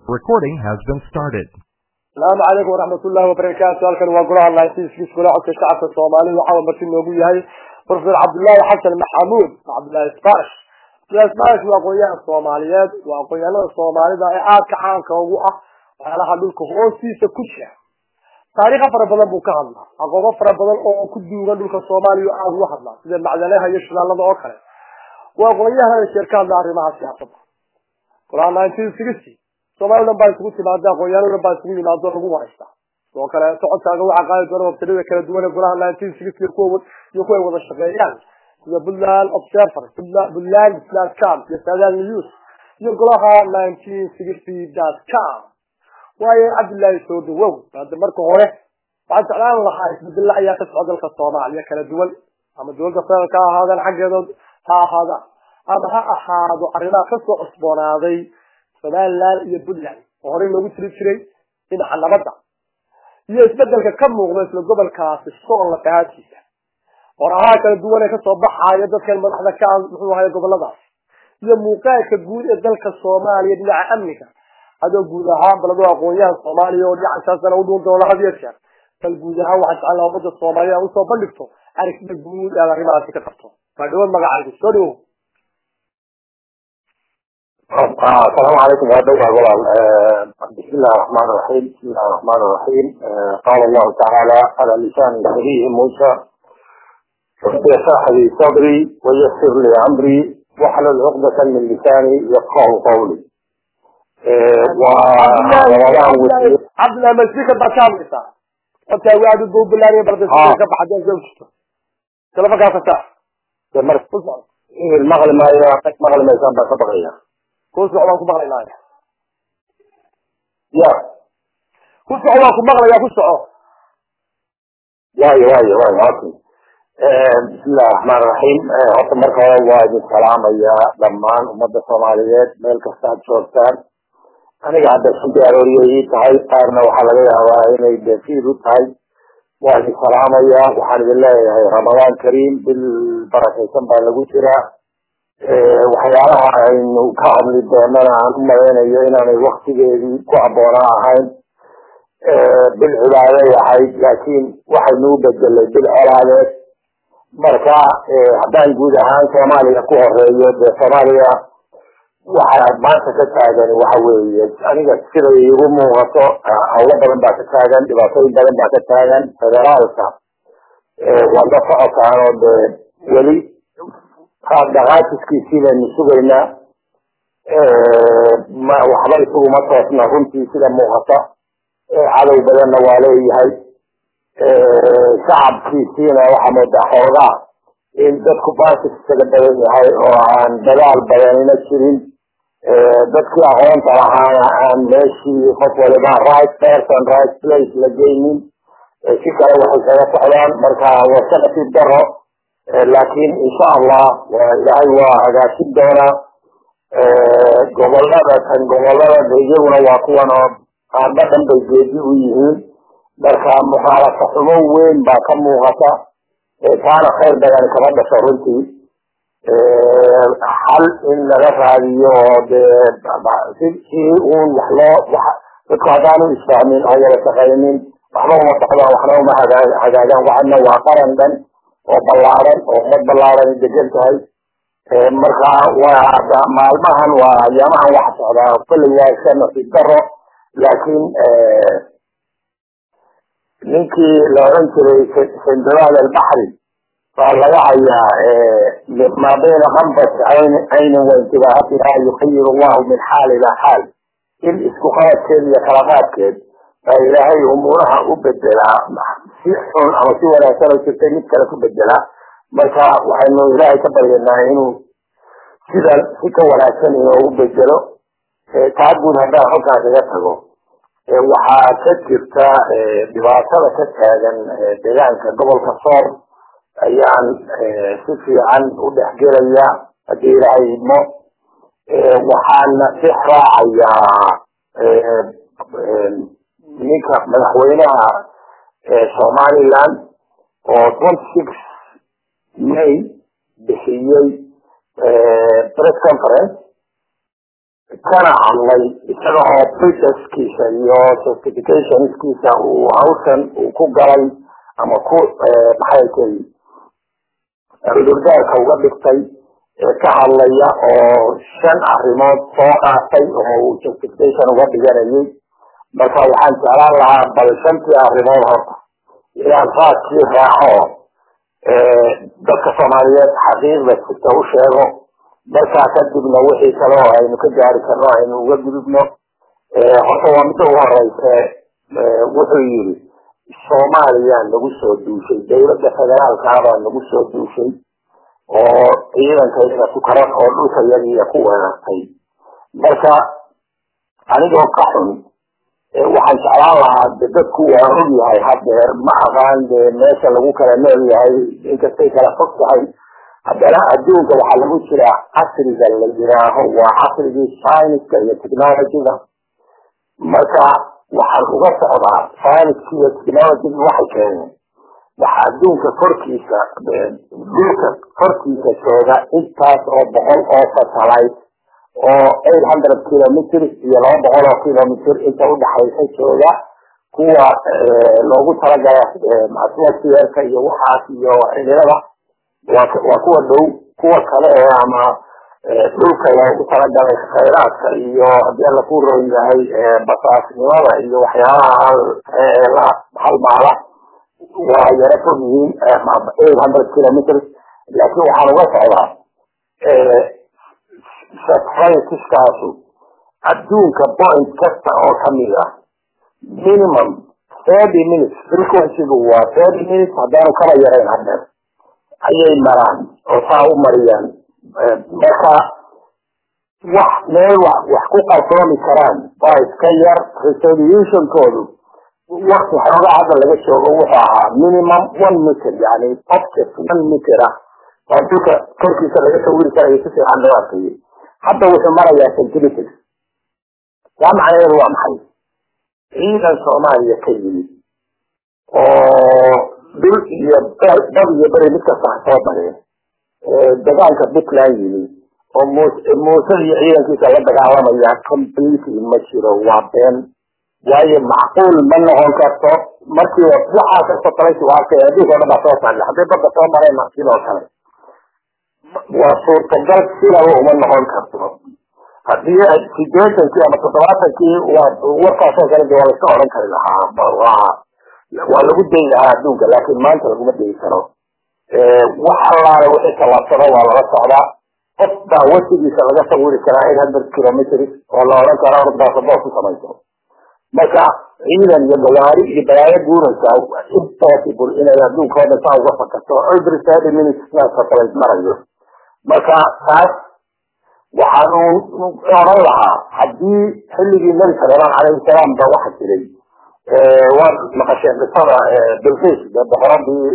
Recording has been started. asalaamu calaykum waraxmatullaahi wabarakaatu halkan waa golaha laantiiskiis golaha codka shacabka soomaalida waxaa marti noogu yahay profesor cabdullaahi xasan maxamuud cabdullaahi sbash cabdullahi sbash waa aqoon-yahan soomaaliyeed waa aqoon-yahanada soomaalida ee aadka caanka ugu ah waxyaalaha dhulka hoostiisa ku jira taariikha fara badan buu ka hadlaa aqoobo fara badan oo ku duugan dhulka soomaaliya aada uga hadlaa sida macdanaha iyo shilaalada oo kale waa aqoon-yahan sheer ka hadla arrimaha siyaasadda golaha nineteen sixty soomali dhan baa isugu timaada aqoon-yaano dhan baa isugu yimaado lagu waraysta sidoo kale socodkaaga waxaa qaadi doona wabtiyada kala duwan ee golaha nineteen sixty iyo kuwa iyo kuwa ay wada shaqeeyaan sida puntland observer puntland island cam iyo sadan news iyo golaha nineteen sixty dot com waayo cabdullaahi soo dhawow hadda marka hore waxaan jeclaan lahaa isbedella ayaa ka socda dalka soomaaliya kala duwan ama dowladda federaalka ha ahaadaan xaggeedood ha ahaadaan ama ha ahaado arrimaha kasoo cusboonaaday somaliland iyo puntland oo horey loogu tiri jiray dhinaca nabadda iyo isbedelka ka muuqda isla gobolkaasi sool lafahaadkiisa qorahaha kala duwan ee kasoo baxaaya dadkan madaxda ka ah muxuu ahay goboladaas iyo muuqaalka guud ee dalka soomaaliya dhinaca amniga adoo guud ahaan balado aqoon-yahan soomaaliya oo dhinacasaasana udhuun doona had iyo jeer bal guud ahaan waxaa jecel laha ummadda soomaaliya usoo bandhigto aragtida guud aad arrimahaasi ka qabto waa dhawaad magacaygu soo dhawow السلام عليكم يا دولة غلال بسم الله الرحمن الرحيم بسم الله الرحمن الرحيم قال الله تعالى على لسان نبيه موسى رب اشرح لي صدري ويسر لي امري واحلل عقدة من لساني يفقه قولي cabdillah masika baa ka hadlaysaa horta waad u buubilaaniya barda ka baxadeen zawjto telefonkaa ka saar المغرب ما مغرب ما يسمى بقية ku soco waan ku maqlaynaya يا ku soco waan ku maqlaya ku soco واي واي واي اوكي بسم الله الرحمن الرحيم horta marka hore waa idin salaamaya dhammaan ummadda soomaaliyeed meel kasta aad joogtaan aniga hadda sunti arooriyay ii tahay qaarna waxaa laga yaabaa inay defiid u tahay waa idin salaamaya waxaan idin leeyahay ramadaan kariim bil barakaysan baa lagu jiraa waxyaalaha aynu ka hadli doonana aan u malaynayo inaanay waktigeedii ku abboonaa ahayn bil cibaaday ahayd laakiin waxaynu u bedelay bil colaadeed marka haddaan guud ahaan soomaaliya ku horeeyo dee soomaaliya waxa maanta ka taagan waxa weeye aniga siday igu muuqato hawlo badan baa ka taagan dhibaatooyin badan baa ka taagan federaalka waad la socotaan oo dee weli dhaqaajiskiisii baynu sugaynaa waxba isuguma toosna runtii sida muuqata cadow badanna waa leeyahay shacabkiisiina waxaa moodaa xoogaa in dadku baasik isaga badan yahay oo aan dadaal badanina jirin dadkii aqoonta lahaana aan meeshii qof waliba right person right place la geynin si kale waxay kaga socdaan marka waa ka nasiib daro laakiin insha allah ilaahay waa hagaajin doonaa gobolada kan gobolada iyaguna waa kuwan oo qaarba dhan bay geedi u yihiin marka mukhaalafo xumo weyn baa ka muuqata taana khayr badan kama dhasho runtii xal in laga raadiyo oo dee si uun wax loo dadku haddaanu isfahmin oo wada shaqaynin waxba uma socdaan waxna uma hagaagaan waxana waa qaran dhan oo ballaaran oo ummad ballaaran degan tahay marka waa maalmahan waa ayaamahan waxa socdaa kolley waa iska nasiib daro laakiin ninkii la odhan jiray sindiraad albaxri baa laga hayaa ma bayna kambas caynin waintibaahatiha yukhayir allahu min xaal ilaa xaal in isku qabadkeed iyo kala qaadkeed baa ilaahay umuuraha u bedelaa si xun ama si wanaagsan oo jirtay mid kale ku bedelaa marka waxaynu ilaahay ka baryanaa inuu sida si ka wanaagsan inoogu bedelo taa guud haddaan halkaa kaga tago waxaa ka jirta dhibaatada ka taagan deegaanka gobolka soor ayaan si fiican u dhexgelaya haddii ilaahay idmo waxaana dhex raacayaa ninka madaxweynaha somaliland oo twenty six may bixiyey press conference kana hadlay isaga oo priteskiisa iyo certificationskiisa uu hawshan uu ku galay ama ku maxay tay cudurdaarka uga dhigtay ka hadlaya oo shan arrimood soo qaatay oo uu certification uga dhiganayay marka waxaan jeclaan lahaa bal shantii arrimood horta inaan raadkii raaco dadka soomaaliyeed xaqiiqda sita u sheego markaa kadibna wixii kale oo aynu ka gaari karno aynu uga gudubno horta waa midda ugu horeyse wuxuu yidhi soomaaliya nagu soo duushay dawladda federaalkaabaa nagu soo duushay oo ciidankayga sukarad oo dhulka yagiiya ku weerartay marka anigoo ka xun waxaan jeclaan lahaa de dadku waa og yahay hadeer ma aqaan de meesha lagu kala nool yahay inkastay kala fog tahay haddana adduunka waxaa lagu jiraa casriga la yiraaho waa casrigii scienska iyo technologyga marka waxaan uga socdaa scienska iyo technologyga waxay keeneen waxa adduunka korkiisa dhulka korkiisa jooga intaas oo boqol oo satellite oo eight hundred kilometers iyo laba boqol oo kilometer inta udhaxaysa jooga kuwa loogu talagala atmospherka iyo waxaas iyo cimilada waa kuwa dhow kuwa kale ee ama dhulka loogu talagalay khayraadka iyo hadii alla ku roon yahay basaasnimada iyo waxyaabaha la halmaala waa yaro fog yihiin eight hundred kilometers laakiin waxaan uga socdaa satelliteskaasu adduunka point kasta oo kamid ah minimum thirty minutes frequencygu waa thirty minutes haddaanu kala yarayn hadeer ayay maraan oo saa u mariyaan marka wax meel wax wax ku qalsoomi karaan waa iska yar resolutionkoodu wakti xooga hadda laga joogo wuxuu ahaa minimum one meter yani object one meter ah oo dhulka korkiisa laga sawiri karayo si fiican loo arkayay hadda wuxuu marayaa centimeters taa macnaheedu waa maxay ciidan soomaaliya ka yimid oo dhul iyo dad iyo beri mid kasta ha soo bareen dagaalka puntland yimi oo muuse iyo ciidankiisa la dagaalamaya completely ma jiro waa been waayo macquul ma noqon karto markii waxaa kasta talaysi waa arkay adduunka o dhan baa soo saarla hadday badda soo mareen sidoo kale waa suurtagal sidaba uma noqon karto haddii sideetankii ama toddobaatankii waa warkaasoo kale de waa laska oran kari lahaa waa waa lagu dayi lahaa adduunka laakiin maanta laguma dayi karo wax allaale wixii tallaabsado waa lala socdaa qof baa wasigiisa laga sawiri karaa eight hundred kilometers oo la oran karo ordaasaboor ku samayso marka ciidan iyo gawaari iyo balaayo guuraysa impossible inay adduunka oo dhan saa uga fakato every thirty minutes sidaas satellite marayo marka taas waxaanu oran lahaa haddii xilligii nabi sallallahu calayhi wasalaam ba waxa jiray waa maqasheen qisada bilqis boqoradii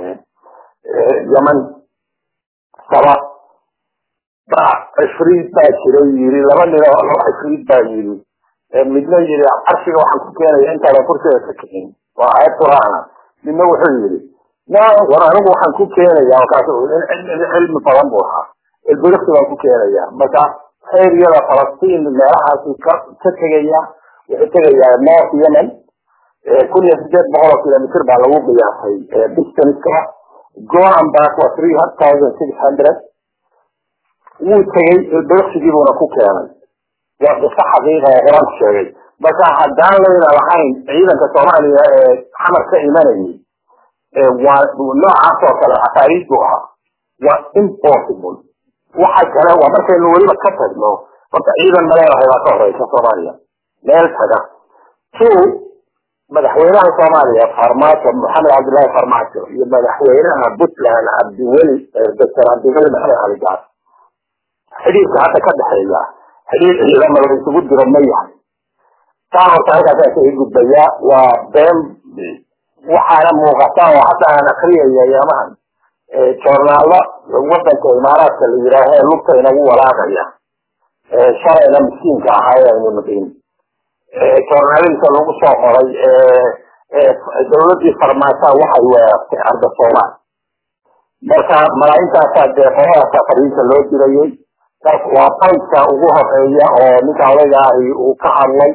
yeman saba ba cifriid baa jiray yiri laba nin oo laba cifriid baa yiri midna yiri carshiga waxaan ku keenaya intaadan kursiga ka kicin waa aayad qur'aana midna wuxuu yiri na war anigu waxaan ku keenaya markaas cilmi badan buu ahaa ilbiriksi baan ku keenaya marka xeeryada falastiin meelahaasi ka ka tegaya wuxuu tegayaa north yemen kun iyo sideed boqol oo kilomitr baa lagu qiyaasay distanceka goan back waa three thousand six hundred wuu tegey ilbiriksigii ku keenay waa qiso xaqiiqa oo qur-aanku sheegay marka haddaan layna lahayn ciidanka soomaaliya ee xamar ka imanayay waa noocaas oo kale afaariid buu ahaa waa impossible waxa kale waa markaynu weliba ka tagno horta ciidan maleedahay baa ka horeysa soomaaliya meel taga two madaxweynaha soomaaliya farmaajo maxamed cabdullaahi farmaajo iyo madaxweynaha puntland cabdiweli doctor cabdiweli maxamed cali gaas xidhiirka hadda ka dhexeeya xidhiir ciidama la isugu diro ma yahay taa horta halkaasaan kaga gudbayaa waa been waxaana muuqata oo hadda aan akriyaya yamahan joornaalo wadanka imaaraadka la yidhaaho ee lugta inagu walaaqaya shalayna miskiinka ahaa ee aynu naqin joornaaladiisa lagu soo qoray dawladii farmaasaa waxay weerartay arda soomaal marka malaayintaasaa dee qoladaasa fariinta loo dirayay waa baydka ugu horeeya oo ninka odayga ahi uu ka hadlay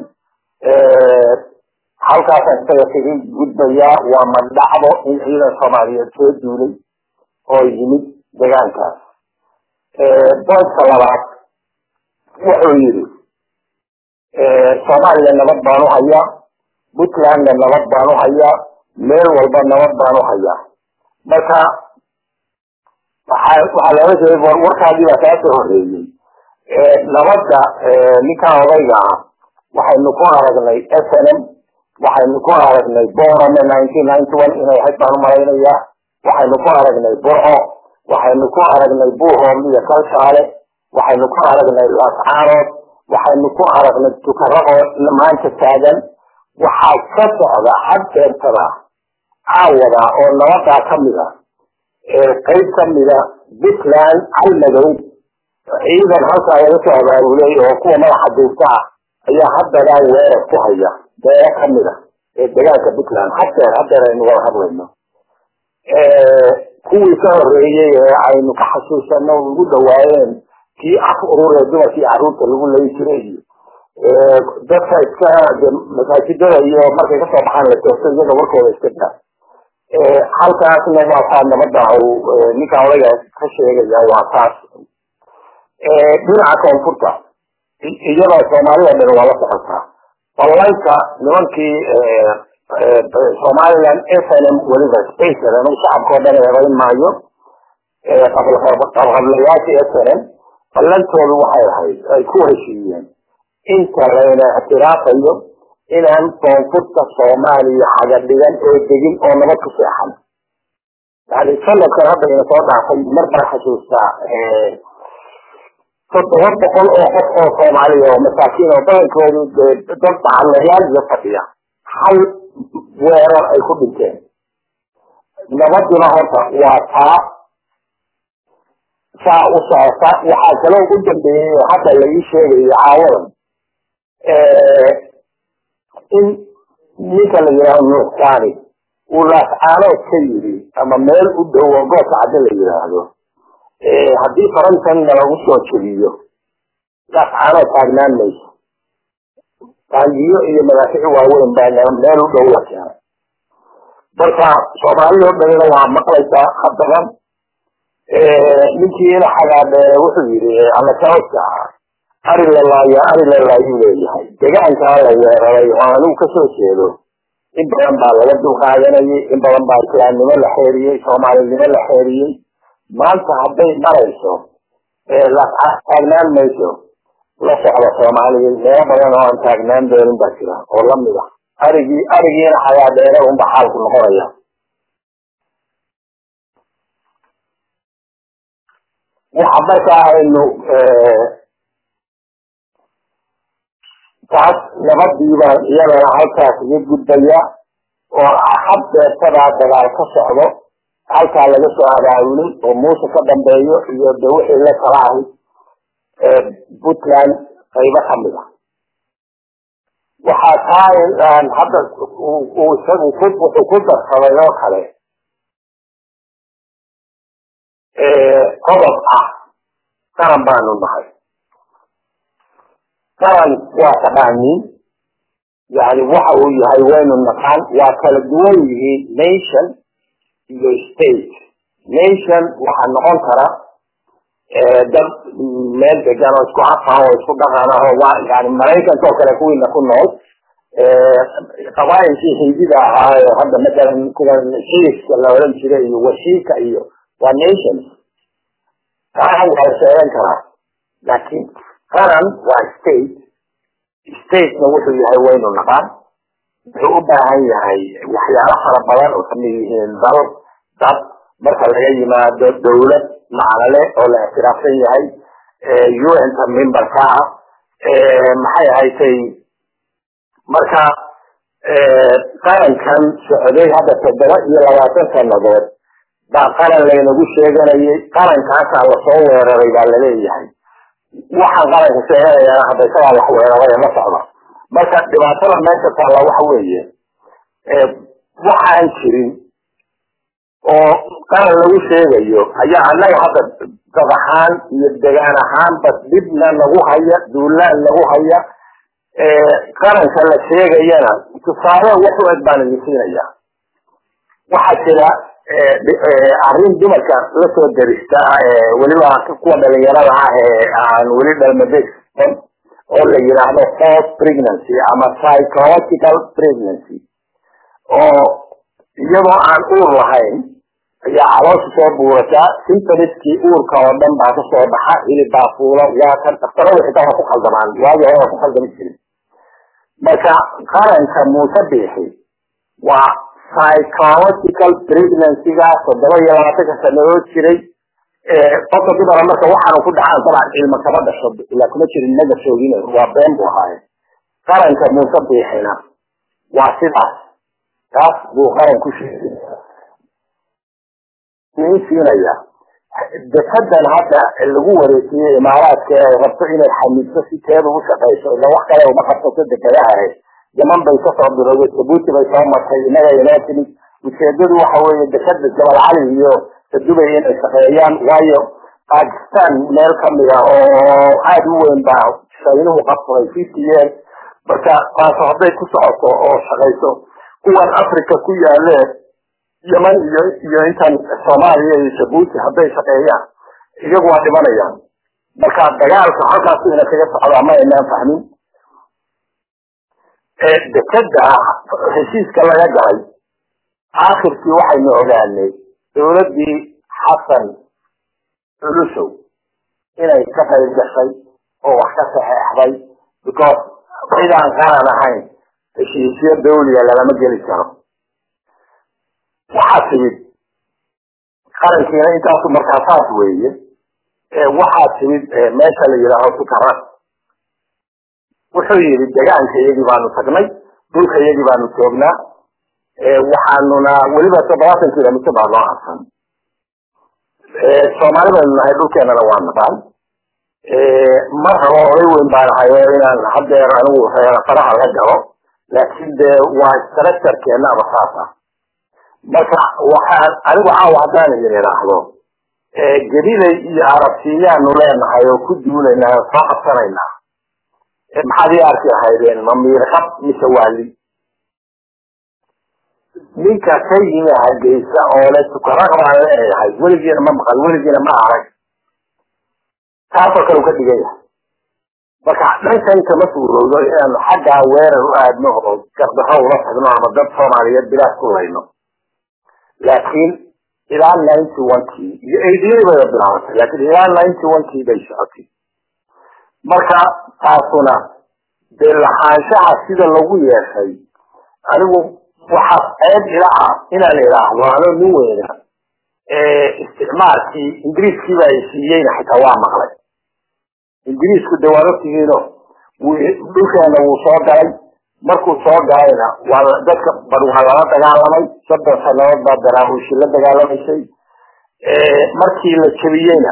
halkaasaan isaga kaga gudbayaa waa mandhacdo in ciidan soomaaliyeed soo duulay oo yimid degaankaas baydka labaad wuxuu yidhi soomaaliya nabad baan u hayaa puntlandna nabad baan u hayaa meel walba nabad baan u hayaa marka waxaa looga jeeday warkaadii baa kaa soo horeeyey nabadda ninkan odayga ah waxaynu ku aragnay s n m waxaynu ku aragnay borame nineteen ninety one inay ahayd baan umalaynayaa waxaynu ku aragnay burco waxaynu ku aragnay buuhoom iyo kalshaale waxaynu ku aragnay laascaanood waxaynu ku aragnay tukaraqoo maanta taagan waxaa ka socda xagteertada caawada oo nabadaa kamid a qayb kamida puntland calmadow ciidan halkaa laga soo abaabulay oo kuwa madaxa duurta ah ayaa haddadaa weerar ku haya beero kamid a ee degaanka puntland hadeer hadeer aynu wada hadlayno kuwii ka horeeyey ee aynu ka xasuusano ugu dhawaayeen kii af ururee dumarkii caruurta lagu layi jiray iyo dadka iska masaajidada iyo markay kasoo baxaan la toogto iyaga warkooda iska daa halkaasna waa taa nabada ninka odayga ka sheegaya waa taas dhinaca koonfurta iyadoo soomaalida dhan waa la socotaa ballanka nimankii somaliland s n m weliba spacer anigu shacabka o dhan eedayn maayo qabqablayaashii s n m ballantoodu waxay ahayd ay ku heshiiyeen inta layna ictiraafayo inaan koonfurta soomaaliya xaga dhigan oo degin oo nabad ku seexan yani sanadkan hadda ina soo dhaafay mar baan xasuustaa toddoba boqol oo qof oo soomaaliya oo masaakiin oo badankoodu dad bacalayaal iyo fadhiya hal weerar ay ku dhinteen nabaduna horta waa taa saa u socota waxaa kaloo u dambeeyey hadda la ii sheegayo caawadan in ninka la yidhaaho nuuxsaani uu laascaanood ka yidhi ama meel u dhow oo goobka cadde la yidhaahdo haddii farantanna lagu soo jebiyo laascaanood taagnaan mayso taangiyo iyo madaafici waaweyn baa meel u dhow la keenay marka soomaalida o dhanina waa maqlaysaa hadaban ninkii ina xagaadheere wuxuu yidhi alakaoska ah ari lalaayo ari lalaayuu leeyahay degaankaa la weeraray oo anigu kasoo jeedo in badan baa laga dulqaadanayay in badan baa islaamnimo la xeeriyey soomaalinimo la xeeriyey maanta hadday marayso taagnaan mayso la socda soomaaliya meelo badan oo aan taagnaan doonin baa jira oo lamid ah arigii arigiina xagaadheere unba xaalku noqonaya waxa markaa aynu taas nabadii baan iyadana halkaas iga gudbaya oo haddeertadaa dagaal ka socdo halkaa laga soo abaabulay oo muuse ka dambeeyo iyo de wixii la kala ahay puntland qaybo kamid a waxaa taa hadda uu isagu ku wuxuu ku darsaday oo kale qodob ah qaran baanu nahay qaran waa taqaaniin yani waxa uu yahay waynu naqaan waa kala duwan yihiin nation iyo state nation waxaa noqon kara dad meel degan oo isku afah oo isku dhaqan ah oo waa yani maraykanka oo kale kuwiina ku nool qabaailkii hindida ahaa oo hadda matalan kuwan shiiska la odhan jiray iyo washiika iyo waa nations qaran waa la sheegan karaa laakiin qaran waa state statena wuxuu yahay waynu naqaan wuxuu u baahan yahay waxyaalo fara badan oo kamid yihiin dal dad marka laga yimaado dawlad macnale oo la ictiraafsan yahay un-ta memberka ah maxay ahaydtay marka qarankan socday hadda toddoba iyo labaatan sanadood baa qaran laynagu sheeganayay qarankaasaa lasoo weeraray baa laleeyahay waxaan qaranka sheeganayana hadda isagaa wax weeraray la socda marka dhibaatada meesha taalla waxa weeye waxaan jirin oo qaran lagu sheegayo ayaa annaga hadda dad ahaan iyo degaan ahaanba dhibna nagu haya duulaan nagu haya qaranka la sheegayana tusaale wax u eg baan idin siinaya waxaa jira arrin dumarka lasoo derista weliba kuwa dhalinyarada ah ee aan weli dhalmadegsan oo la yidhaahdo false pregnancy ama psychological pregnancy oo iyadoo aan uur lahayn ayaa caloosha soo buurataa symptomskii uurka oo dhan baa kasoo baxa hilib baa fuula waa kan daktarada xitaa waa ku khaldamaan waagii hore waa ku khaldami jirin marka qaranka muuse biixi waa psychological pregnancygaas toddoba iyo labaatanka sanadood jiray qofka dumara marka waxaanu ku dhacaan dabcan ilma kama dhasho ilaa kuma jirin naga soogin waa been bu ahaaye qaranka muuse biixina waa sidaas taas buu qaran ku sheegay nin siinaya defadan hadda lagu wareejiyey imaaraadka ee rabto inay xamiidso si teeda u shaqayso ila wax kale uma qabsato dekadaha yaman bay kasoo bilowday jabuuti bay soo martay inaga inoo timid ujeedadu waxa weeye dekada jabal cali iyo sadubay inay shaqeeyaan waayo bakistan meel kamida oo aada u weyn baa shaynuhu qabsaday fifty years marka taaso hadday ku socoto oo shaqayso kuwan africa ku yaaleen yeman iyo iyo intan soomaaliya iyo jabuuti hadday shaqeeyaan iyagu waa dhimanayaan marka dagaalka halkaasu ina kaga socdaa ma aynaan fahmin dekada heshiiska laga galay aakhirkii waxaynu ogaanay dowladdii xasan culusow inay ka qayb gashay oo wax ka saxeexday because cidaan qaran ahayn heshiisyo dawliga lalama geli karo waxaa timid qarankiina intaasu markaa saas weeye waxaa timid meesha la yidhaaho sukara wuxuu yidhi degaanka iyagii baanu tagnay dhulka iyagii baanu joognaa waxaanuna weliba toddobaatan kilomitr baa noo arsan soomaali baynu nahay dhulkeenana waa naqaan mar rabo oday weyn baan ahay oo inaan hadeer anigu faraha la galo laakiin dee waa structurekeena aba saas ah marka waxaan anigu caawa haddaan idin idhaahdo gabilay iyo arabsiyaanu leenahay oo ku duulaynaa oo soo qabsanaynaa maxaad ii arki lahaydeen ma miirqab mise waali ninka ka yimi hargeysa oo le tukaraq baan leeyahay weligiina ma maqal weligiina ma arag taasoo kale u ka dhigan yahay marka dhankan kama suurowdo inaanu xaggaa weerar u aadno oo gardarro ula tagno ama dad soomaaliyeed bilaas ku layno laakiin ilaa ninety one kii iyo eightyadii bay bilaabatay laakiin ilaa ninety one kii bay socotay marka taasuna dee lahaanshaha sida lagu yeeshay anigu waxaa ceeb ila ah inaan idhaahdo anoo nin weyna isticmaalkii ingiriiskii baa siiyeyna xitaa waa maqlay ingiriisku de waad ogtihiino dhulkeena wuu soo galay markuu soo galayna waa dadka bar waa lala dagaalamay soddon sanadood baa daraahuushi la dagaalamaysay markii la jebiyeyna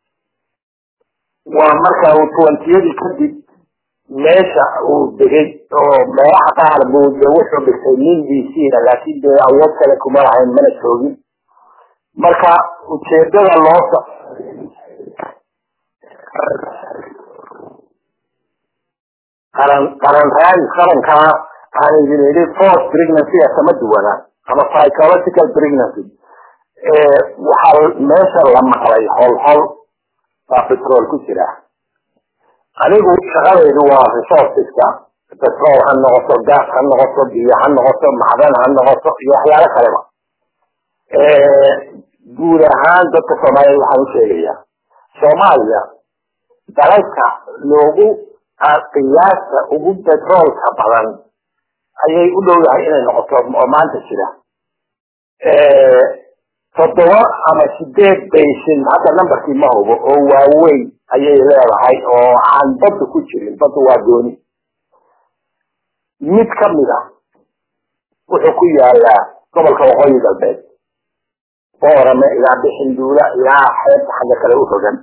waa marka uu twentiyadii kadib meesha uu degay oo meelaha qaar buu de wuxuu dhigtay nin b c na laakiin dee awood kale kuma lahayn mana joogin marka ujeedada loo so qaran qaran raadis qarankaa aan idin idhi force pregnancy kama duwana ama psychological pregnancy waxaa meesha la maqlay hol hol baa petrol ku jira anigu shaqadaydu waa resourceska petrol ha noqoto gas ha noqoto biyo ha noqoto macdan ha noqoto iyo waxyaalo kaleba guud ahaan dadka soomaaliyeed waxaan u sheegayaa soomaaliya dalalka loogu qiyaasta ugu petroolka badan ayay u dhow yahay inay noqoto oo maanta jira toddoba ama sideed baysin hadda numberkii ma hubo oo waaweyn ayay leedahay oo aan badda ku jirin badda waa gooni mid kamid a wuxuu ku yaalaa gobolka waqooyi galbeed boorame ilaa bixinduula ilaa xeebta xagga kale u rogan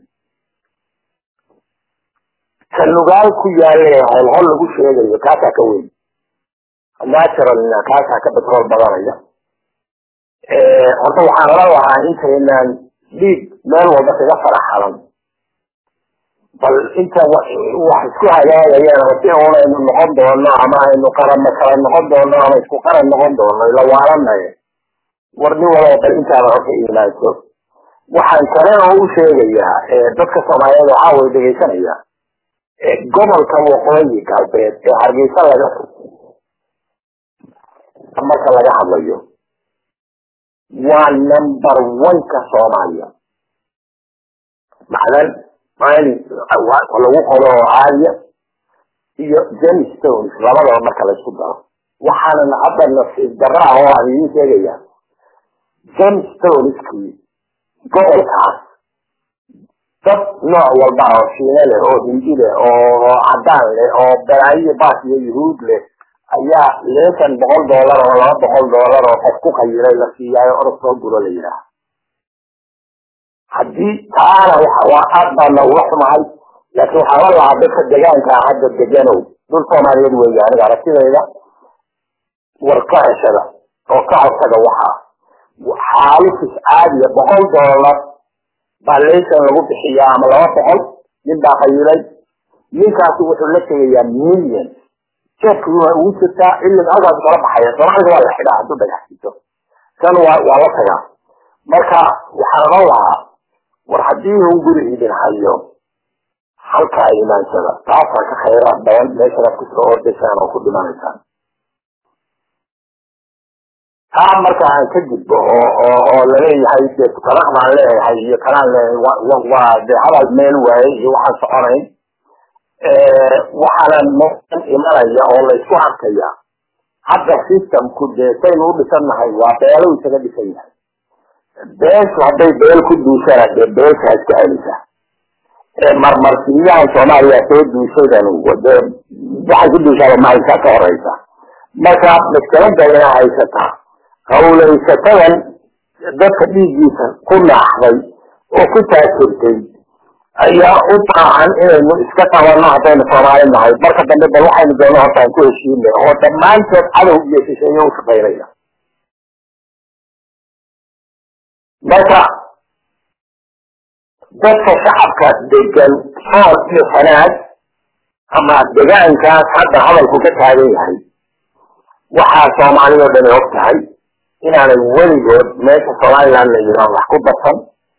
ka nugaal ku yaale holhol lagu sheegayo kaasaa ka weyn naturalna kaasaa ka betrool badanaya horta waxaan oran lahaa intaynaan dhiig meel walba kaga faraxalan bal inta wax isku hagaagayaan oo si unaynu noqon doono ama aynu qaranna kala noqon doono ama isku qaran noqon doono ila waalanaye war nin walaba bal intaada horta imaanso waxaan kale oo u sheegayaa dadka soomaaliyeed waxaa way dhegaysanaya gobolka waqooyi galbeed ee hargeysa laga marka laga hadlayo waa number one-ka soomaaliya macdan mali lagu qodo oo caadiya iyo gemstones labadaba marka laysku daro waxaana hadda nasiib darra ah oo aan idiin sheegaya gemstoneskii gobolkaas dad nooc walba oo shiine leh oo hindi leh oo cadaan leh oo balaayo baas iyo yuhuud leh ayaa leesan boqol doolar oo laba boqol doolar oo qof ku qayiray la siiyaayo orod soo guro la yidhaaha haddii taana waa aad baana uga xumahay laakiin waxaa la lahaa dadka degaankaa hadda deganow dul soomaaliyeed weeye aniga aragtidayda war ka ceshada oo ka codsaga waxaa xaalufis caadiya boqol doolar baa laysan lagu bixiyaa ama laba boqol nin baa qayilay ninkaasi wuxuu la tegayaa million jeedku waa ugu jirtaa ilin halkaas kala baxaya soomaalida waa la xidhaa hadduu dhagax jito kan waa waa la tagaa marka waxaan oran lahaa war haddii un guri idin hayo halkaa imaansada taasaa ka khayraad badan meeshanaad kusoo ordaysaan oo ku dhimanaysaan taa marka aan ka gudbo oo oo oo laleeyahay de kanaq baan leeyahay iyo kanaan leeyahay waa de hadal meel waaye iyo waxaan soconayn waxaana meelan imanaya oo laysku arkaya hadda systemku dee saynu u dhisannahay waa beelo isaga dhisan yahay beeshu hadday beel ku duushana dee beesha iska celisa marmarsiiyahan soomaaliya soo duushaydan de waxay ku duushaaba maaysa ka horeysa marka maskalada ina haysataa hawlaysatadan dadka dhiiggiisa ku naaxday oo ku taajirtay ayaa u baahan inaynu iska qabanno haddaynu soomaali nahay marka dambe bal waxaynu doono horta aan ku heshiinay oo dhammaantood cadow iyo shisheeye u shaqaynaya marka dadka shacabka degan sool iyo sanaad ama degaankaas hadda hadalku ka taagan yahay waxaa soomaaliyao dhani og tahay inaanay weligood meesha somaliland la yidhaho wax ku darsan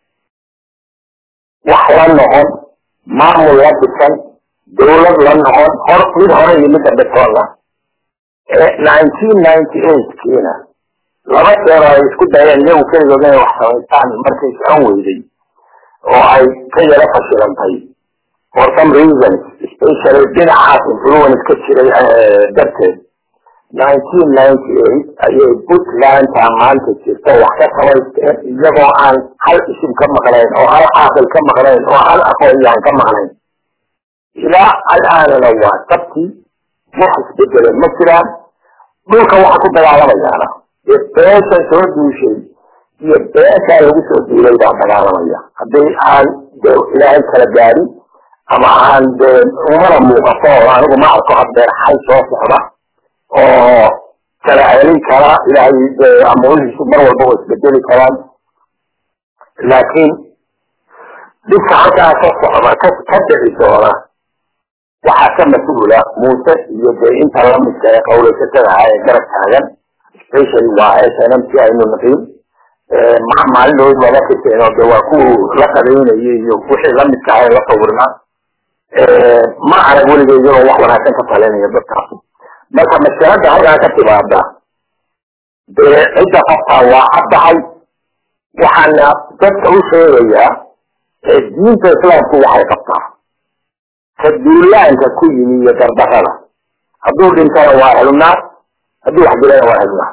wax la noqon maamul la dhisan dawlad la noqon hor mid hore iyo midda dhitoona nineteen ninety eight kiina laba jeer ay isku dayeen iyagu keligood inay wax samaystaan markay socon weyday oo ay ka yaro fashilantay for some reasons especially dhinacaas influence ka jiray darteed nineteen ninety eight ayay puntlandta maanta jirta wax ka samaysteen iyagoo aan hal isim ka maqnayn oo hal caaqil ka maqnayn oo hal aqoonyaan ka maqnayn ilaa alaanana waa dabtii wax isbedele ma jiraan dhulka waxa ku dagaalamayaana dee beesha soo duushay iyo beeshaa lagu soo duulay baa dagaalamaya haddii aan de ilaahay kala gaadin ama aan de umana muuqato oo anigu ma arko haddeer xal soo socda oo kala celin kara ilaahay amuurihiisu mar walba waa isbedeli karaan laakiin dhibka halkaa ka socda ka ka dhici doona waxaa ka mas-uula muuse iyo dee inta lamidka ee qawlaysatada ah ee garab taagan specially waa snm si aynu naqiin maalinood waga kiseen oo de waa kuwu la qadaynayay iyo wixii lamidka ah ee la sawirnaa ma arag weliga iyagoo wax wanaagsan ka talinaya dadkaas marka maskalada halkaa ka timaada dee cidda qoftaa waa caddahay waxaana dadka u sheegayaa diinta islaamku waxay qabtaa ka duulaanka ku yimi iyo gardarada hadduu dhintana waa helnaar hadduu wax dilana waa helnaar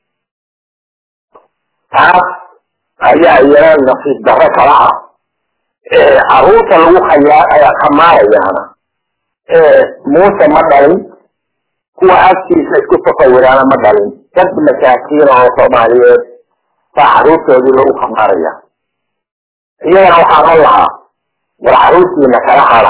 taas ayaa iyana nasiib darro kala ah caruurta lagu khayaa khamaarayaana muuse ma dhalin kuwa agtiisa isku tasawiraana ma dhalin dad masaakiina oo soomaaliyeed baa caruurtoodii lagu khamaaraya iyagana waxaan o lahaa war caruurtiina kala hara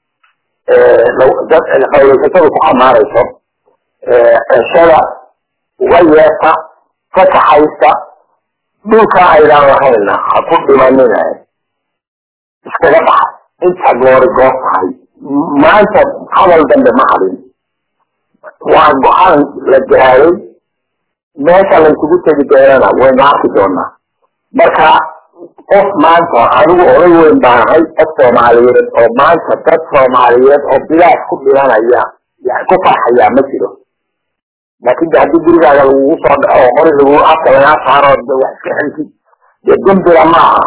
dad qawlaysatada ku khamaarayso ceshada uga yeeta ka kaxaysta dhulka aydaan lahayna ha ku dhimanina iskaga baxa inta goori goor tahay maanta hadal dambe ma hadin waa go-aan la gaaray meesha laysugu tegi doonana waynu arki doonaa marka qof maanta anigu oday weyn baan ahay dad soomaaliyeed oo maanta dad soomaaliyeed oo bilaas ku dhimanaya ku farxayaa ma jiro laakin de haddii gurigaaga lagugu soo dhaco oo qori lagu afka lagaa saaro de wax iska xelsid dee dembila maaha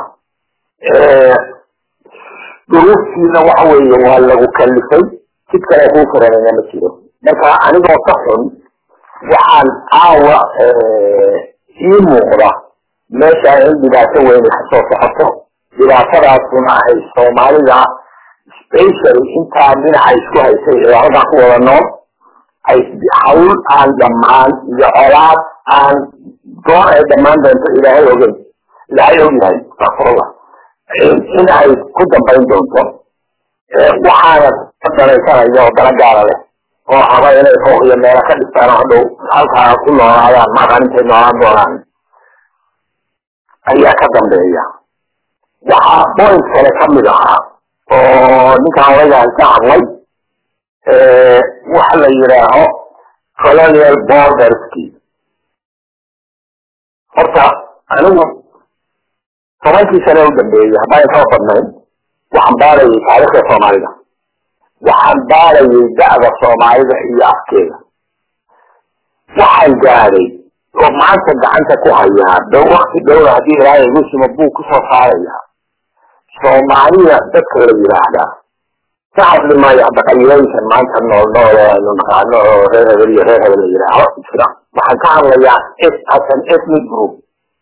duruuftiina waxa weeye waa lagu kalifay sid kale kuu furanaya ma jiro marka anigoo ka xun waxaan caawa ii muuqda meesha in dhibaato weyn kasoo socoto dhibaatadaasuna ay soomaalida special intaa dhinaca isku haysay ee halkaa ku wada nool ay hawl aan dhammaan iyo colaad aan goor ay dhammaan doonto ilaahay ogeyn ilaahay ogyahay astaafurullah in ay ku dambayn doonto waxaana ka danaysanaya oo dana gaara leh oo haba inay fooq iyo meelo ka dhistaan hadhow halkaa ku noolaadaan maqan intay noolaan doonaan ayaa ka dambeeya waxaa point kale kamid ahaa oo ninkaan odagaan ka hadlay waxa la yidhaaho colonial borderski horta anigu tobankii sane u dambeeyey haddaan kaba badnayn waxaan baarayay taariikhda soomaalida waxaan baarayay da'da soomaalida iyo afkeeda waxaan gaadhay oo maanta gacanta ku hayaa dhow wakti dhowna haddii ilaahay igu simo buu kusoo saaraya soomaalida dadka la yidhaahdaa ka hadli maayo hadda qabiilooyinkan maanta nool nool oo aynu naqaano oo reer hebel iyo reer hebel la yidhaaho jira waxaan ka hadlayaa as an ethnic group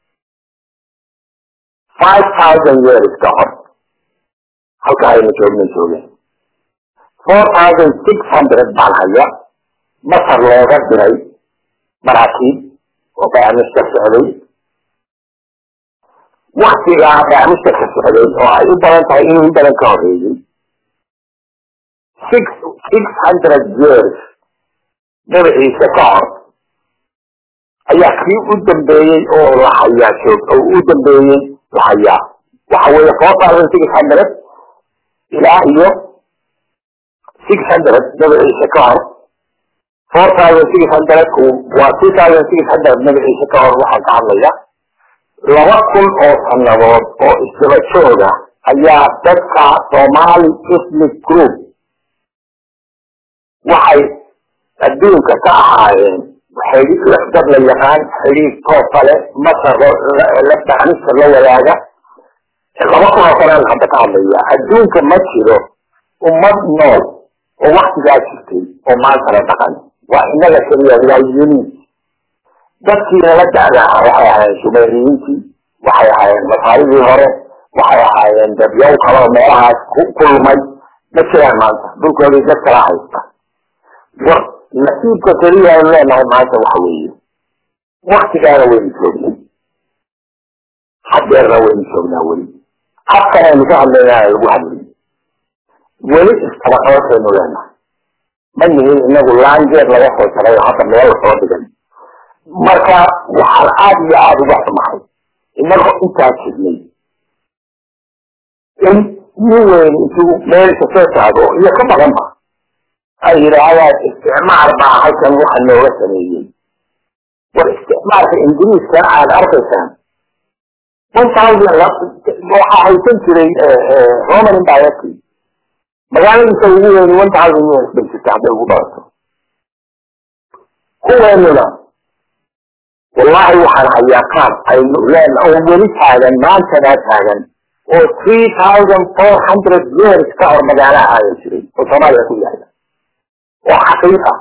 five thousand years ka hor halka aynu joogna joogeen four thousand six hundred baan haya masar looga diray maraakiib oo bayaamista socday waktigaa bayaamista ka socday oo ay u badan tahay inuu in badan ka horeeyey six six hundred years magaciisa ka hor ayaa kii u dambeeyey oo la hayaa joog oo u dambeeyey la hayaa waxa weeye four thousand six hundred ilaa iyo six hundred magaciisa ka hor four thousand six hundred waa two thousand six hundred magaciisa ka hor waxaan ka hadlaya laba kun oo sanadood oo isdaba jooga ayaa dadka somali ethnic group waxay adduunka ka ahaayeen dad la yaqaan xidhiir toofale masar la daanista la wadaaga laba kun oo sanaan hadda ka hadlaya adduunka ma jiro ummad nool oo waktigaa jirtay oo maanta la dhaqan waa inaga keliya waa unique dadkiina la da'daa waxay ahaayeen sumeriyiintii waxay ahaayeen masaaridii hore waxay ahaayeen dadyow kaloo meelahaas ku kulmay ma jiraan maanta dhulkoodii dad kala haysta war nasiibka keliya aynu leenahay maanta waxa weeye waktigaana waynu joognay hadeerna waynu joognaa weli afkan aynu ka hadlaynaa lagu hadlay weli istabaqabasaynu leenahay ma yihin inagu laanjeer laga soo jaray oo hadda meel soo dhigan marka waxaan aada iyo aada uga xumahay inagoo intaa jirnay in nin weyn intuu meelka soo taago iyo ka badanba ay yidhaahdaan isticmaar baa halkan waxa nooga sameeyey war isticmaalka ingiriiska aad arkaysaan one thousand waxaa haysan jiray roman empireki magaaladiisa ugu weyn one thousand years bay jirta hadday ugu dhalato kuweenuna wallahi waxaan hayaa qaab aynu leen oo weli taagan maantadaa taagan oo three thousand four hundred years ka hor magaalaha aadan jiray oo soomaaliya ku yaala oo xaqiiqa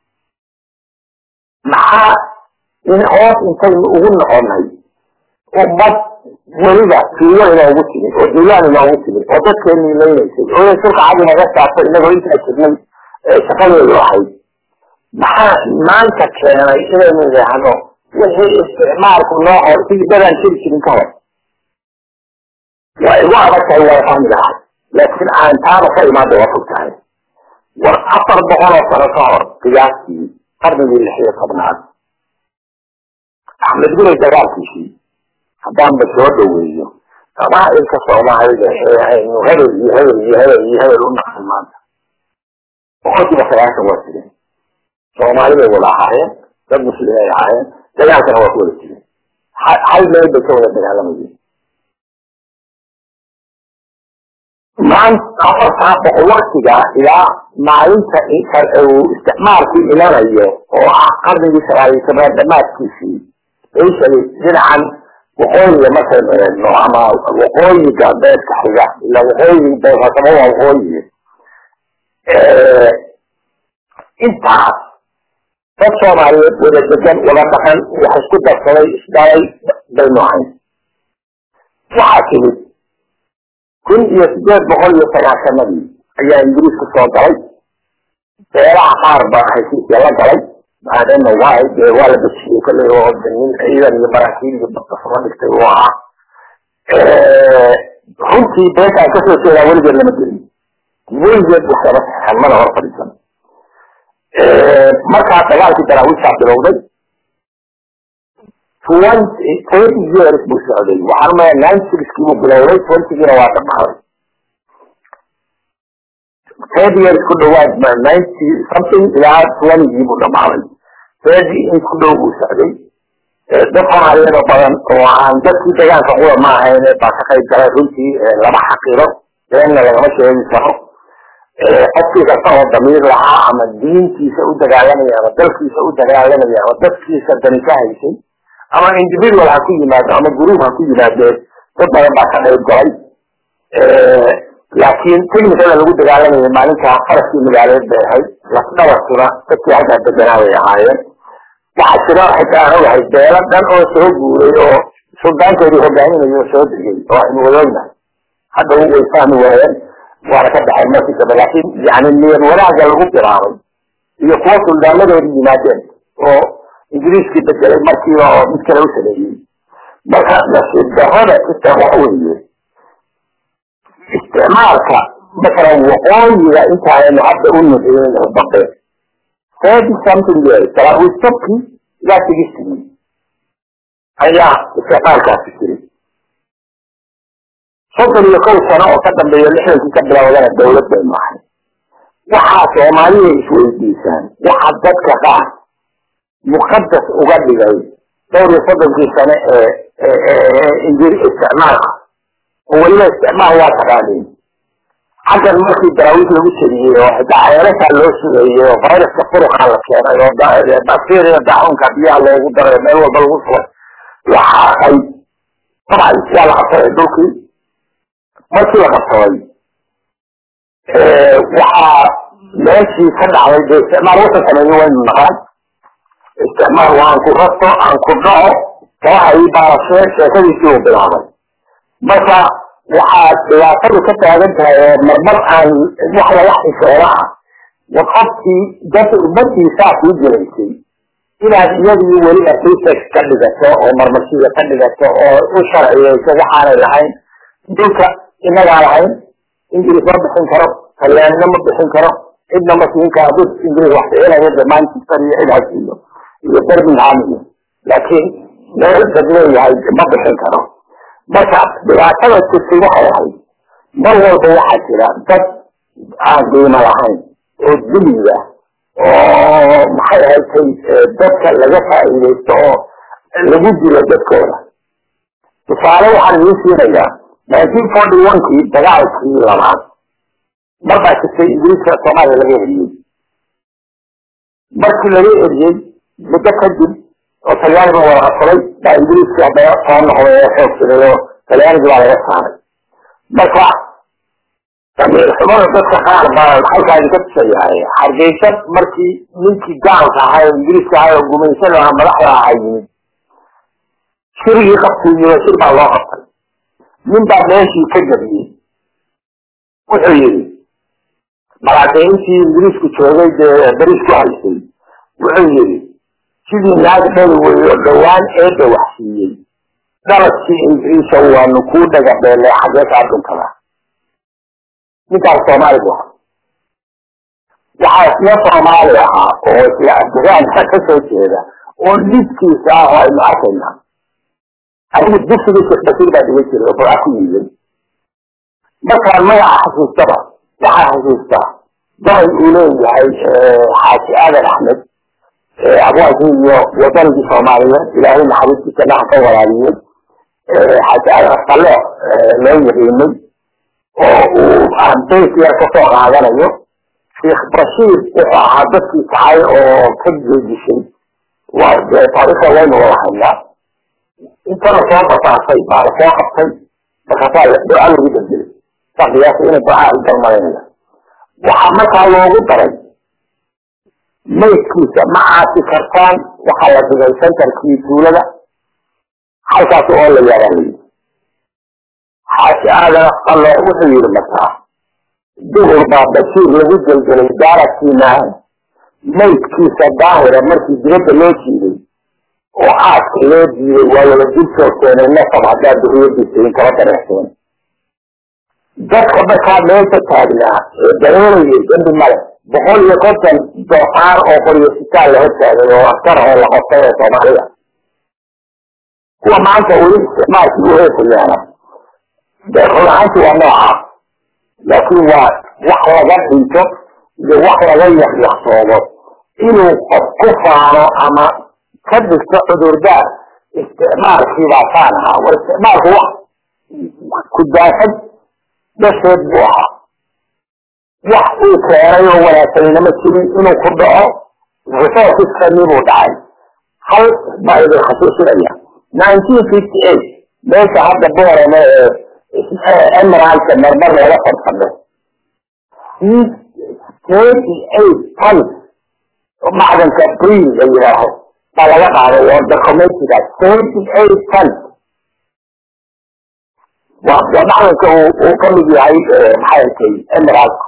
maxaa in hoos intaynu ugu noqonay ummad weliba fiiyo inoogu timid oo duulaan inoogu timid oo dadkeenu laynaysay oo inay sulka cad inaga saarto inagoo intaa jirnay shaqadeedu ahayd maxaa maanta keenay inaynu idhaahno wixii isticmaalku noo hor sidii dadaan jiri jirin ka hor waa igu adag tahay waa fahmi lahay laakiin aan taaba ka imaada waa fog tahay war afar boqol oo sano ka hor qiyaastii qarnigii lix iyo tobnaad axmed gurey dagaalkiisii haddaanba soo dhaweeyo qabaa'ilka soomaalida ee aynu hebel iyo hebel iyo hebel iyo hebel u naqan maanta boqolkiiba sagaashan waa jireen soomaali bay wada ahaayeen dad muslim ay ahaayeen dagaalkana waa ku wada jireen hal meel bay ka wada dagaalamayeen maanta afartaa boqol waktiga ilaa maalinta uu isticmaalku ilanayo oo ah qarnigii sagaal iyo tobnaad dhamaadkiisii especially dhinacan waqooyiga markaynu eegno ama waqooyi galbeedka xiga ila waqooyi beesasamo waa waqooyi intaas dad soomaaliyeed wada degan wada dhaqan wax isku darsaday isdhalay baynu ahayn waxaa timid kun iyo sideed boqol iyo sagaasanadii ayaa ingiriisku soo galay beelaha qaar baa heshiisya la galay maadana waa dee waa la bejiyey kolley oo nin ciidan iyo maraakiil iyo badka soo dhigtay uu ahaa runtii beeshaan kasoo jeedaa weligeed lama gelin weligeed wax lama saxan mana hor fadhiisan markaa dagaalkii daraawiishaa bilowday twenty thirty years buu socday waxaan umaya ninety sixkii buu bilowday twentygiina waa dhamaaday thirty years ku dhawaad ninety something ilaa twentygii buu dhamaaday thirty in ku dhow buu socday dad soomaaliyeed oo badan oo aan dadkii dagaalka qura ma ahayn baa ka qayb galay runtii lama xaqiro beenna lagama sheegi karo qofkii kasta oo damiir lahaa ama diintiisa u dagaalamaya ama dalkiisa u dagaalamaya ama dadkiisa dani ka haysay ama individual ha ku yimaado ama group ha ku yimaadeen dad badan baa ka qayb galay laakiin technicada lagu dagaalamayay maalintaa faraskii magaaleed bay ahayd lafdhabarkuna dadkii halkaa deganaa bay ahaayeen waxaa jira xitaa aan ogahay beelo dhan oo soo guuray oo suldaankoodii hogaaminayo oo soo degay oo aynu wadoognahay hadda way fahmi waayeen waana ka baxay markii dambe laakiin yani niyad wanaaga lagu bilaabay iyo kuwa suldaanadoodi yimaadeen oo ingiriiskii bedelay markiiba oo mid kale u sameeyey marka nasiib darrada xitaa waxa weeye isticmaalka masalan waqooyiga intaaynu hadda u nixiyeen dambe thirty something years daraawiistabkii ilaa sigistigii ayaa isticmaalkaasi jiray soddon iyo kow sano oo ka dambeeya lixdankii ka bilowdana dawlad baynu ahay waxaa soomaaliya isweydiisaan waxa dadka qaar muqadas uga dhigay dhowr iyo soddonkii sane ee injiri isticmaalka oo weliba isticmaal waa taqaaniin xaggan markii daraawiis lagu jeliyey oo xitaa ceelashaa loo sugeeyey oo viruska furuqaa la keenay oo bacteria dacunka biyaha loogu daray meel walba lagu subay waxaa ay dabcan waa la qabsaday dhulkii markii la qabsaday waxaa meeshii ka dhacday dee isticmaal wuxuu sameeyey waynu naqaan isticmaal waan ku rasto aan ku dhaco kooxa ii baarashee sheekadiisii uu bilaabay marka waxaa dhibaatadu ka taagan tahay oo marmar aan wax laga xishooda ah war qofkii dadka ummadii saa kuu jiraysay inaad iyadii weliba research ka dhigato oo marmarsiga ka dhigato oo u sharciyeyso waxaanay lahayn dhulka inagaa lahayn ingiriis ma bixin karo talyaanina ma bixin karo cidna ma siin karo dad ingiriis wax ficinayo de manchester iyo cid hasiiyo iyo birmingham iyo laakiin meel dad leeyahay ma bixin karo marka dhibaatada jirtay waxay ahayd mar walba waxaa jira dad aan qiimo lahayn oo diliga oo maxay ahaydtay dadka laga faa'iidaysto oo lagu dilo dadkooda tusaale waxaan idiin siinayaa nineteen forty one kii dagaalkii labaad mar baa jirtay ingiriiska soomaaliya laga eriyey markii laga eriyey muddo kadib oo talyaaniga wada qabsaday baa ingiriiska haddana soo noqday oo xoogsaday oo talyaanigi baa laga saaray marka damiir xumada dadka qaar baa halkaa idinka tusayahay hargeysa markii ninkii gaalka ahaa oo ingiriiska ahaa oo gumaysan ahaa madaxda ahaa yimid shirigii qabtuu yimi shir baa loo qabtay nin baa meeshii ka jabiyey wuxuu yidhi malaakay intii ingiriisku joogay dee beriis ku haysay wuxuu yidhi sidii naag dhali weeye oo dhowaan eedda wax siiyey dhaladkii ingiriisa waanu kuu dhagabeelay xagee kaa dhuntada ninkaas soomaali bu ahaa waxaa isla soomaali ahaa oo isla afgaanka ka soo jeeda oo lidkiisa ah oo aynu arkaynaa adigu dugsigii sheekh basiir baa dhigan jiray oo burca ku yiilay markaan magaca xasuustaba waxaa xasuustaa gabay uu leeyahay xaaji aadan axmed abwaanki iyo wadanigii soomaaliyeed ilaahay naxariistiisa dhaha ka waraabiyey xaaji aadan asqale loo yaqiinay oo uu ardays yar kasoo qaadanayo sheekh bashiir wuxuu ahaa dadkii kacay oo ka jeedishay waa taariikhda waynu wada haynaa inta lasoo basaasay baa lasoo qabtay markaasaa duca lagu bedelay saa qiyaasa inay ducaa u dalmadanaya waxaa markaa loogu daray maydkiisa ma caasi kartaan waxaa la dhigay centerkii tuulada halkaas oo la yaabaalay xaaji aadan asqalo wuxuu yihi markaa duhur baa bashiir lagu gelgelay daaradkiina maydkiisa daahira markii dibadda loo jiiday oo aaska loo diiday waa wada dul joogteenay nasab haddaa duriyadiisa in kala dareexseen dadka markaa meesha taagnaa ee dareerayay dembi male boqol iyo konton doofaar oo qoryasitaan la hortaagay oo askar oo la qostay oo soomaaliya kuwa maanta weli isticmaalkii u heesayaana run ahaanti waa noocaa laakiin waa wax laga dhinto iyo wax laga yakyaqsoodo inuu qof ku faano ama ka dhigto cudurdaar isticmaalkii baa saan ahaa war isticmaalku wax kudaafad dhasheed buu ahaa wax uu keenay oo wanaagsanina ma jirin inuu ku dhaco resourceskani buu dhacay hal baa idin xasuusinaya nineteen fifty eight meesha hadda boorame ee emeralka marmar laga fadfadho thirty eight tons macdanka bril la yidhaaho baa laga qaaday oo documentiga thirty eight tons waa macdanka uu ka mid yahay maxaykay emeralka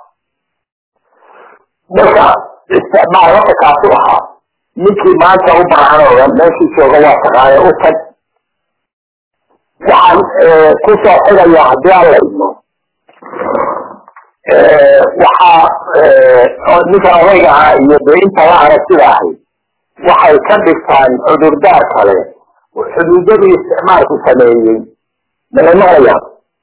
marka isticmaal waka kaasu ahaa ninkii maanta u baahan oo dhan meeshii jooga waa taqaana u tag waxaan kusoo xigaya haddii aan la idmo waxaa ninka odayga ahaa iyo dee inta la aragtida ahay waxay ka dhigtaan cudurdaar kale xuduudadii isticmaalku sameeyey malamaqlayaan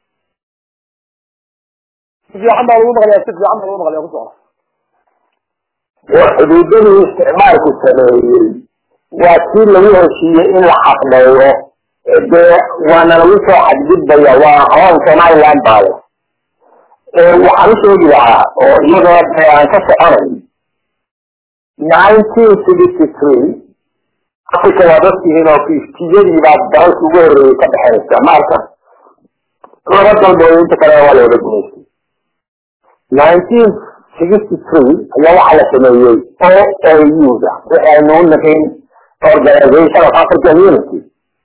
si fiican baa lagu maqlaya si fiican baa lagu maqlaya ku socda oo xuduudadii isticmaalku sameeyey waa kii lagu heshiiyey in la xaqmeeyo dee waana lagu soo xadgudbaya waa hoon somaliland baale waxaan u sheegi lahaa oo iyadoo dee aan ka soconay nineteen sixty three africa waa dadkihiin oo fiftiyadii baa dalalka ugu horreeyey ka dhexeysa maarka laba dalbood inta kale waa la wada gumaystay nineteen sixty three ayaa waxaa la sameeyey o a u-da waxaynu u nahayn organization of african unity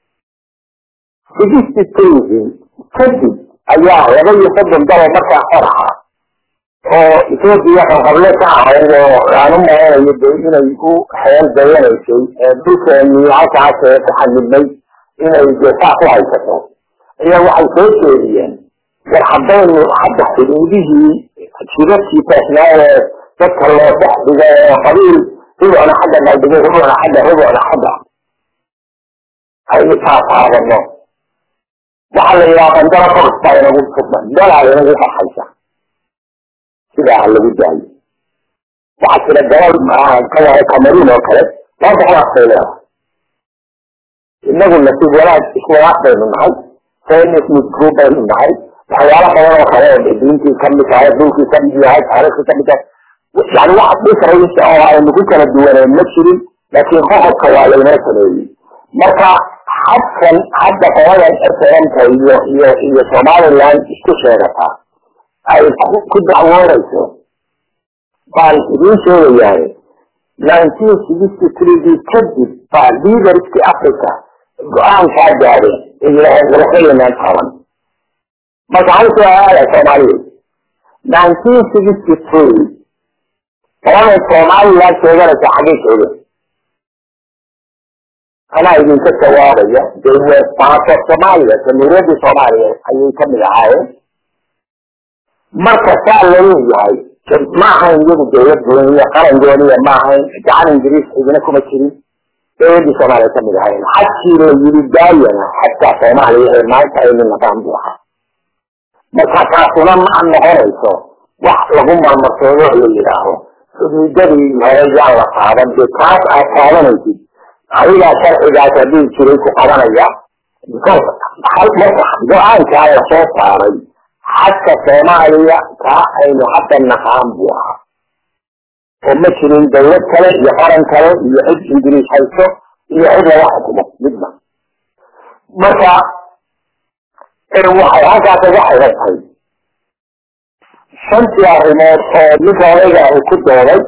sixty three kadib ayaa laba iyo soddon dalo markaa xor ahaa oo ethoopia qanqable ka ahayd oo aan u maleynayo de inay u xeel dayanaysay dhulkeeni halkaas ee ku xadidnay inay de saa ku haysato ayaa waxay soo jeediyeen war haddaynu hadda xuduudihii jidadkii toosnaa ee dadka loo dhex dhiga ee qabiil rubucna xagga dhaldhigay rubucna xagga rubucna xagga aynu taasaadano waxaa la yidhaha bandara korsta inagu dalaa inagu qaxaysa sidaa ha lagu daayo waxaa jira gabal kawahay cameroon oo kale laba boqol afkay leedahay inagu nasiib wanaag iswanaag baynu nahay fenismid group baynu nahay waxyaalo badan oo kale oo diintii kamid tahay dhulkii kamid yahay taariikhii kamid tahay yani wax difference oo aynu ku kala duwaneen ma jirin laakiin qoqobka waa laynoo sameeyey marka xadkan hadda qoladan eseranta iyo iyo iyo somaliland isku sheegataa ay ku dacwoonayso baan idiin sheegayahay nineteen sixty threegii kadib baa leaderskii africa go-aankaa gaadeen ilaxeynaan taban marka hal su-aala soomaaliyeed nineteen sixty three qoladan somaliland sheeganaysa xaggay joogeen anaa idinka jawaabaya dee baaso soomaaliya jamhuuriyaddii soomaaliya ayay kamid ahaayeen marka saa laleeyahay ma ahayn iyagu dawlad gooniya qaran gooniya ma ahayn gacan ingiriis cidina kuma jirin dowladii soomaaliya kamid ahayn xadkii la yiri daayana xadkaa soomaaliya ee maanta aynu naqaan buu ahaa marka taasuna ma noqonayso wax lagu marmarsoodo la yidhaaho xuduudadii hore yaan la qaadan dee taas aad qaadanaysid adigaa sharcigaas haddii jiray ku qabanaya go-aankaa la soo saaray xadka soomaaliya kaa aynu hadda naqaan buu ahaa oo ma jirin dawlad kale iyo qaran kale iyo cid ingiriis hayso iyo cid laga xukumo midna marka waxay halkaas uga xiran tahay shantii arrimood oo ninka odayga ahi ku dooday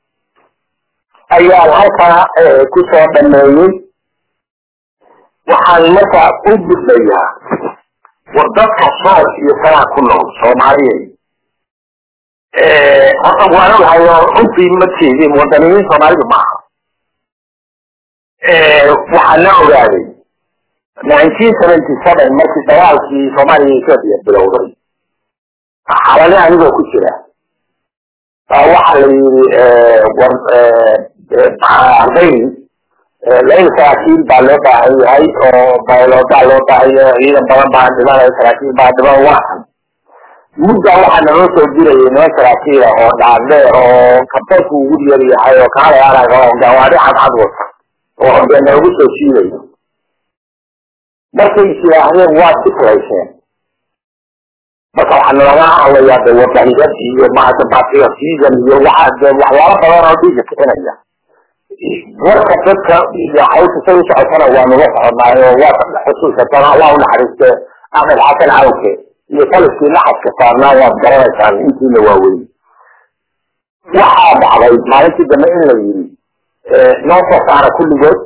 ayaan halkaa ku soo dhameeyey waxaan marka u gudbayaa war dadka sool iyo kalaa ku nool soomaaliyeed horta waan ogahay oo runtii ma tiidin wadaniyiin soomaalidu maaha waxaa la ogaaday nineteen seventy seven markii dagaalkii soomaaliya iyo ethoopia bilowday xalale anigoo ku jira baa waxaa la yidhi war ardaydi lain saraakiil baa loo baahan yahay oo bayloodaa loo baahan yahay ciidan badan baa dhimanaya saraakiil baa dhiman waakan muddaa waxaa naloo soo dirayay niman saraakiila oo dhaadheer oo kabadku ugu yar yahay oo kaalayaanaga oo gawaari cadcad wata oo dee noogu soo shiidayo markay is yidhaahdeen waad islayseen marka waxaa nalaga hadlayaa de wadaniyad iyo maata patriotism iyo waxa de waxyaalo badan oo dhiiga kicinaya warka dadka iyo hawsha say u socotana waa nula soconaayo oo waa xusuusatana allah u naxariiste axmed xasan cawke iyo taliskii laxadka saarnaa waad garanaysaan intiina waaweyn waxaa dhacday maalintii dambe in la yiri noo soo saara kulligood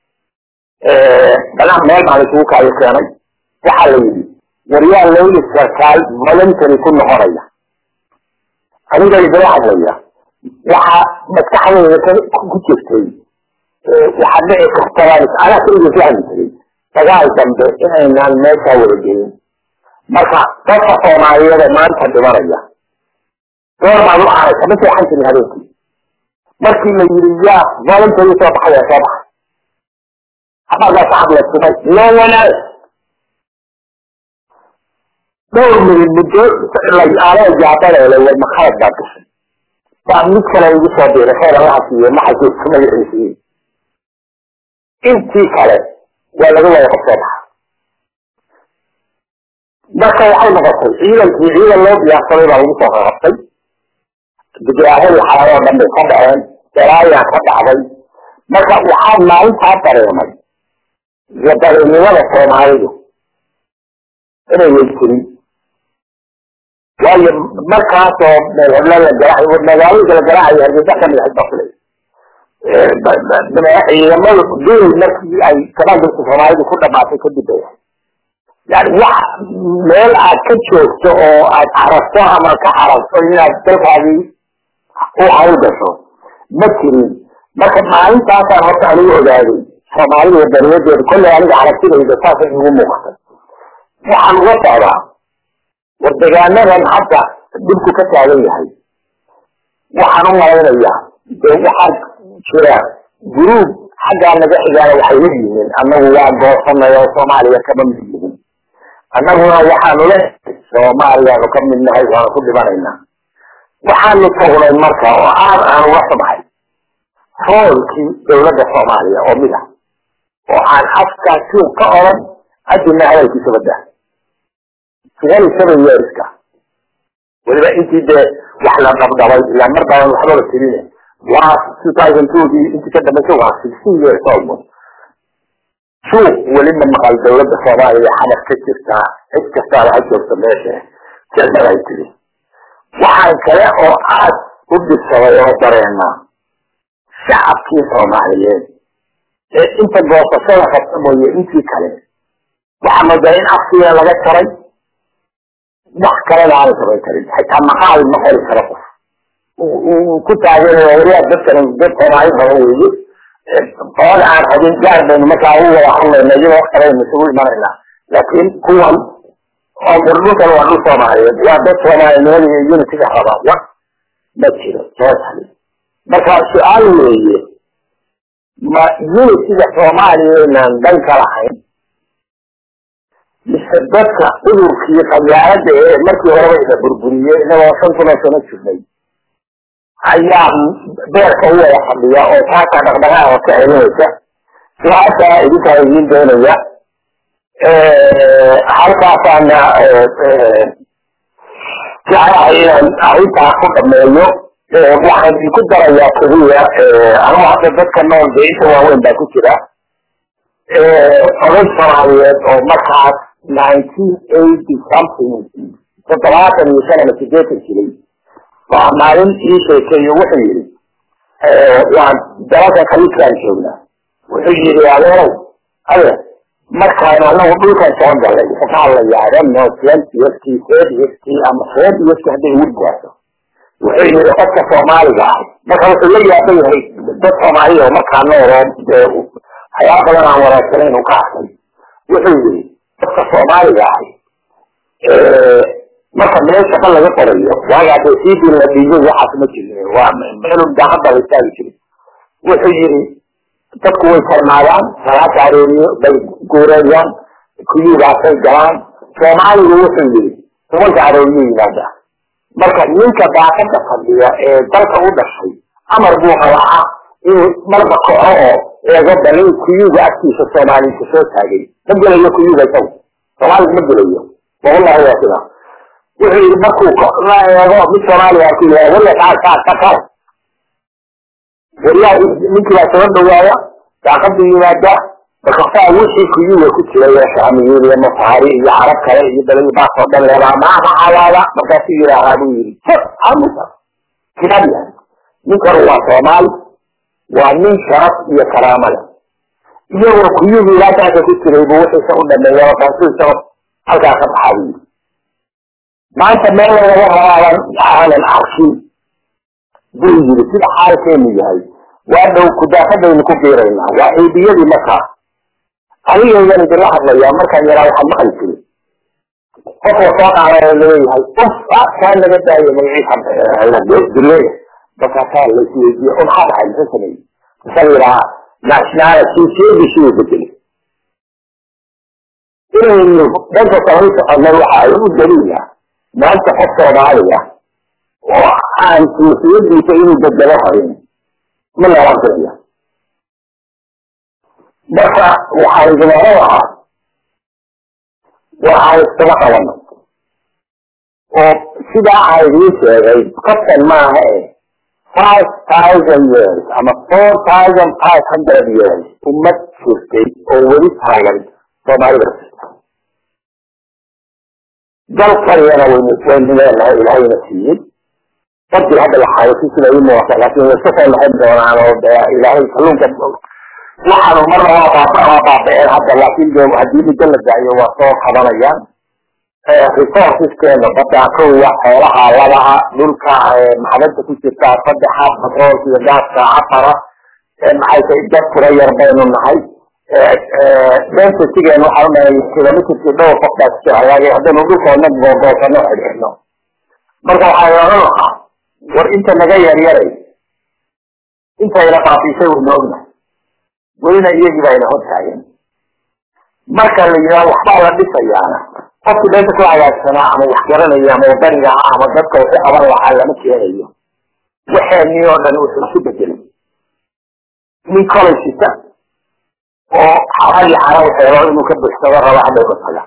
banaan meel baan isugu kaayo keenay waxaa la yidhi waryaa leyli sarkaal voluntary ku noqonaya aniga idala hadlaya waxaa maskaxdeyda ku jirtay waxaa dhici kartabaan anaa keliga fahmi jiray dagaal dambe inaynaan meeshaa wada gelin marka dadka soomaaliyeed ee maanta dhimanaya door baad u aragta ma seexan jirin habeenkii markii la yidhi yaa voluntary soo baxaya soo baxay xabaagaa shacab la sumay no one else dhowr minid muddo aanaa jaabaleele war makhalad baa gashay baa mid kale igu soo diray khayr allaha siiye ma xasuusta magaciisii intii kale waa laga wada qabsoo baxa marka waxay noqotay ciidankii ciidan loo diyaarsaday baa lagu soo qaqabtay digaahadii xaladoo dhan bay ka dhaceen daraayaa ka dhacday marka waxaa maalintaa dareemay wadaninimada soomaalidu inay weytirin waayo markaasoo meelhebla la garaac magaalooyinka la garaacayo hargeysa kamid ahayd bafulay ciidamada dul markii ay kabaangalka soomaalidu ku dhamaatay kadib bay yani wax meel aad ka joogto oo aad carabto ama ka carabto inaad dalkaagii u hawl gasho ma jirin marka maalintaasaan horta anigu ogaaday soomaalida wadaniyadeeda kolley aniga aragtidayda saasay igu muuqatay waxaan uga socdaa war degaanadan hadda dhibku ka taagan yahay waxaan u malaynayaa dee waxaa jira guruub xaggaa naga xigaana waxay leeyihiin annagu waa goosanay oo soomaaliya kama mid yihin annaguna waxaanu le soomaaliyaanu ka mid nahay waanu ku dhibanaynaa waxaanu tagnay marka oo aad aan uga xumahay roolkii dawladda soomaaliya oo mid ah oo aan afkaa suuq ka oran adina hadalkiisa badda twenty seven yearska weliba intii dee wax la dhabdhabay ilaa mar badan waxba la tirine waa two thousand twogii intii ka dambaysa waa sixteen years almost suuq weliba maqal dawladda soomaaliya xadaf ka jirtaa cid kastaaba ha joogta meesha jeclad ay tiri waxaan kale oo aad u dhibsaday oo dareenaa shacabkii soomaaliyeed ee inta goosashada qabta mooye intii kale waxaa moodaa in afkiina laga jaray wax kalena aana samayn karin xitaa maqaal ma qori karo qof ku taageeraya wariyaa dadkan dad soomaali raba weeye qolada aan rabin gaar baynu markaa u wada hadlayna iyagoo kalaynu isugu imanaynaa laakiin kuwan oo dhulkan waa dhul soomaaliyeed waa dad soomaalinimada iyo unitiga raba wa ma jiro soo tali marka su-aal weeye ma unitiga soomaaliya inaan dan ka lahayn mise dadka cudurkii qabyaalada ee markii horeba ina burburiyey inagoo shan kuna sano jirnay ayaa beerka u wada fadhiya oo taasaa dhaqdhaqaaqa ka celinaysa su-aashaa idinkaa idiin doonaya halkaasaana jeclahay inaan arrintaa ku dhameeyo waxaan idinku darayaa keliya anigu hadda dadka nool dee inta waaweyn baa ku jira oday soomaaliyeed oo markaas nineteen eighty something toddobaatan iyo shan ama sideetan jiray waa maalin ii sheekeeyo wuxuu yidhi waan dalalka khaliijkaan joognaa wuxuu yidhi adeerow ade markaan anagu dhulkan soo galay wuxuu ka hadlayaa reno twentiyskii thirtyskii ama fortyskii hadday ugu gaarto wuxuu yidhi qofka soomaaliga ah marka wuxuu la yaaban yahay dad soomaaliya oo markaa nooloo waxyaaba badan aan wanaagsanayn uu ka arkay wuxuu yidhi dadka soomaaliga ahi marka meel shaqa laga qorayo waagaa dee sidii la dhiibay waxaas ma jirin waa meel daaqada la istaagi jirin wuxuu yidhi dadku way farmaadaan salaata arooriyo bay guureeyaan kuyugaasay galaan soomaaligu wuxuu yidhi tobanka arooriyo yimaada marka ninka daaqada fadhiya ee dalka u dhashay amar buu qabaa inuu marba kaco oo eego balin kuyuga agtiisa soomaaliyinka soo taagay ma gelayo kuyuga isagu soomaaliga ma gelayo wallahi waa sidaa wuxuu yidhi markuu eego mid soomaaliya ku yahay walla kaa kaa ka kale waryaa ninkii baa soo dhawaaya daaqadu yimaada markasaa wixii kuyuga ku jiray ee shaamiyiin iyo masaari iyo carab kale iyo baladi baasoo dhan leebaa maaha calaada markaasuu yidhaahaa buu yidhi amusa kitaab yahay ninkanu waa soomaali waa nin sharaf iyo karaamo leh iyagoo kuyugii ilaataaka ku jiray buu wixiisa u dhameeya markaasuu isago halkaa ka baxaa buu yidhi maanta meel laga rabaaban aanan arkin buu yidhi sida xaalkeenu yahay waa dhow kudaafadaynu ku biiraynaa waa ciidiyadii markaa anigaygan idinla hadlayaa markaan yaraa waxaan maqli jiray qofka soo qaadaya laleeyahay uf kaa naga daayo magaciisa duleya markaasaa la isweydiiye o maxaa dhaxay muxuu sameeyey masaa yidhaha nationality jinsiyadiisii uu bedelay inaynu dhanka kala soconay waxa ay u daliila maanta qof soomaaliya oo aan jinsiyadiisa inuu bedelo harin ma lala gadiya marka waxaan idin oran lahaa waxaan iskaba qabano oo sidaa aan idiin sheegay qofkan maaha e five thousand years ama four thousand five hundred years ummad jirtay oo weli taagan soomaalida dalkaniyana waynu waynu leenahay ilaahayna siiyey dadkii hadda la xaayasi sida ii muuqata laakin way iska soo noqon doonaan oo de ilaahay kalluunka waxaanu marna waa baaba waa baabaceen hadda laakin de haddii muddo la daayo waa soo qabanayaan resourceskeena baddaa kowa xoolaha labaha dhulka macdanta ku jirta saddexa batroolka iyo gaaska afara maxay tahay dad tira yar baynu nahay densitygeena waxaan unahay kilometerkii dhowr qof baa ku jira laakiin haddaynu dhulkoona googoosano xidhxidhno marka waxaan oran lahaa war inta naga yaryaray intayna faafisay waynu ognahay welina iyagii baa ina hor taagan marka la yidhaha waxbaa la dhisayaana qofkii danta ku hagaagsanaa ama wax garanaya ama wadaniga ah ama dadka waxu qaban lahaa lama keenayo waxeenii oo dhan wuxuu isu bedelay nin collegita oo xaragi xara waxeelo inuu ka buxsado rabo hadhayba taga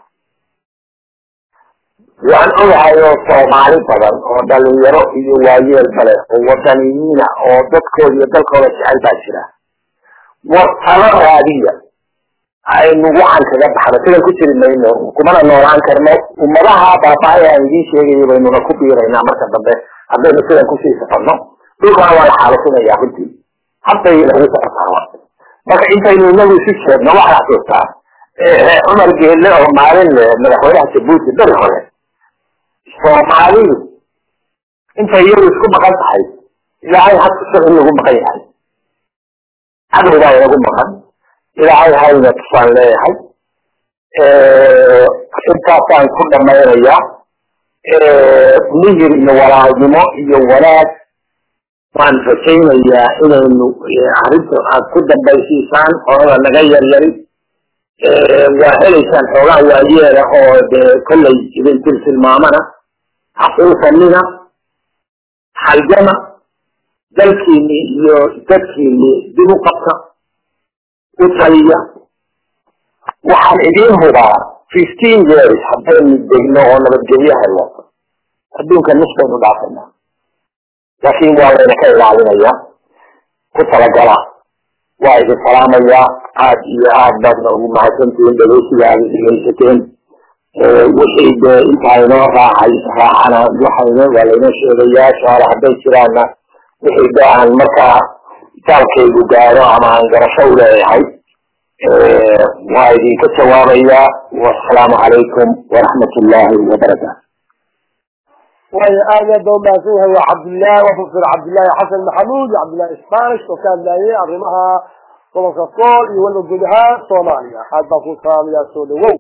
waan ogahay oo soomaali badan oo dhalinyaro iyo waayeel bale oo wadaniyiina oo dadkooda iyo dalkooda jecel baa jira war talo raadiya aynu waxaan kaga baxno sidan ku jiri mayno kumana noolaan karno ummadaha baaba'ay aan idiin sheegayo baynuna ku biiraynaa marka dambe haddaynu sidan kusii soconno dhulkana waa la xaalusinaya runtii hadday lagu socotaaba marka intaynu inagu isu jeedno waxaa xasuustaa cumar geelle oo maalin le madaxweynaha jabuuti beri hore soomaalidu intay iyagu isku maqan tahay ilaahay hadkusan in lagu maqan yahay cadow baa inagu maqan ilaahay hayna tusaan leeyahay intaasaan ku dhamaynayaa mihir iyo walaalnimo iyo wanaag waan rajaynayaa inaynu arrinta aad ku dambaysiisaan orada naga yaryari waa helaysaan xoogaa waayeela oo dee kollay idin tiltilmaamana xaquusanina halgama dalkiini iyo dadkiini dib u qabta u taliya waxaan idiin hubaa fifteen years haddaynu degno oo nabadgelyo helno adduunka nus baynu dhaafaynaa laakiin waa layna ka ilaalinaya ku talagala waa idin salaamayaa aad iyo aad baadna ugu mahadsantihiin dhegeysiga aad dhegeysateen wixii dee intaa inoo raacay raacana waxayna waa laynoo sheegayaa su-aala hadday jiraanna wixii de aan markaa itaalkaygu gaaro ama aan garasho u leeyahay waa idinka jawaabayaa wasalaamu calaykum waraxmat ullaahi wabarakaatu way aad aad ba umahadsan yahay waa cabdillahi waa professor cabdillahi xasan maxamuud iyo cabdillahi spanish oo ka hadlayay arrimaha gobolka sool iyo weliba guud ahaan soomaaliya aad baan ku salaamayaa soo dhawow